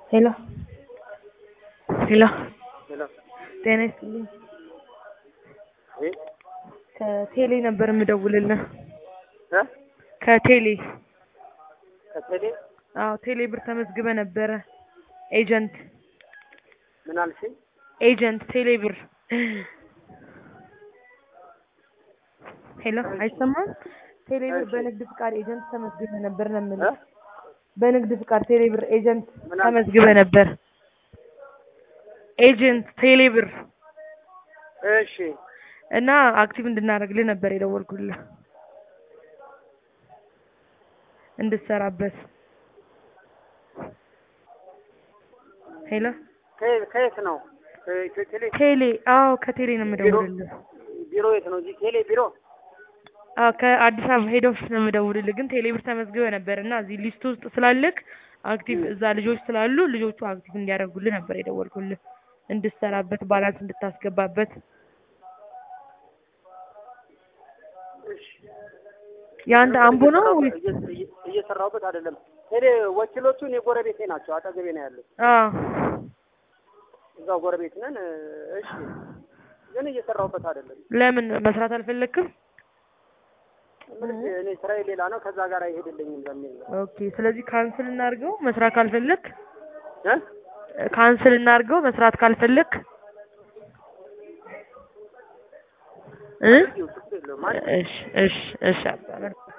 ሄሎ ሄሎ ሄሎ ጤና ይስጥልኝ። እ ከቴሌ ነበር የምደውልልህ። እ ከቴሌ ከቴሌ አዎ፣ ቴሌ ብር ተመዝግበ ነበረ። ኤጀንት ምን አልሽኝ? ኤጀንት ቴሌ ብር። ሄሎ አይሰማም? ቴሌ ብር እሺ። በንግድ ፍቃድ ኤጀንት ተመዝግበ ነበር ነው እ የምልህ። በንግድ ፍቃድ ቴሌ ብር ኤጀንት ምን አልሽ? ተመዝግበ ነበር። ኤጀንት ቴሌ ብር እሺ እና አክቲቭ እንድናደርግልህ ነበር የደወልኩልህ እንድትሰራበት። ሄሎ ከየት ከየት ነው? ከኢትዮ ቴሌ ቴሌ አዎ፣ ከቴሌ ነው የምደውልልህ። ቢሮ የት ነው? እዚህ ቴሌ ቢሮ። አዎ ከአዲስ አበባ ሄድ ኦፊስ ነው የምደውልልህ። ግን ቴሌ ብር ተመዝግበ ነበር እና እዚህ ሊስት ውስጥ ስላለክ አክቲቭ እዛ ልጆች ስላሉ ልጆቹ አክቲቭ እንዲያደርጉልህ ነበር የደወልኩልህ እንድትሰራበት፣ ባላንስ እንድታስገባበት። እሺ የአንድ አምቦ ነው ወይስ? እየ- እየ- እየሰራሁበት አይደለም። ቴሌ ወኪሎቹን የጎረቤቴ ናቸው። አጠገቤ ነው ያሉት። አዎ እዛው ጎረቤት ነን። እሺ ግን እየሰራሁበት አይደለም። ለምን መስራት አልፈለክም? ምን እኔ ስራዬ ሌላ ነው፣ ከዛ ጋር አይሄድልኝም በሚል ነው። ኦኬ። ስለዚህ ካንስል እናድርገው መስራት ካልፈለክ እ ካንስል እናድርገው መስራት ካልፈለክ እ ችግር የለውም። እሺ እሺ እሺ አባ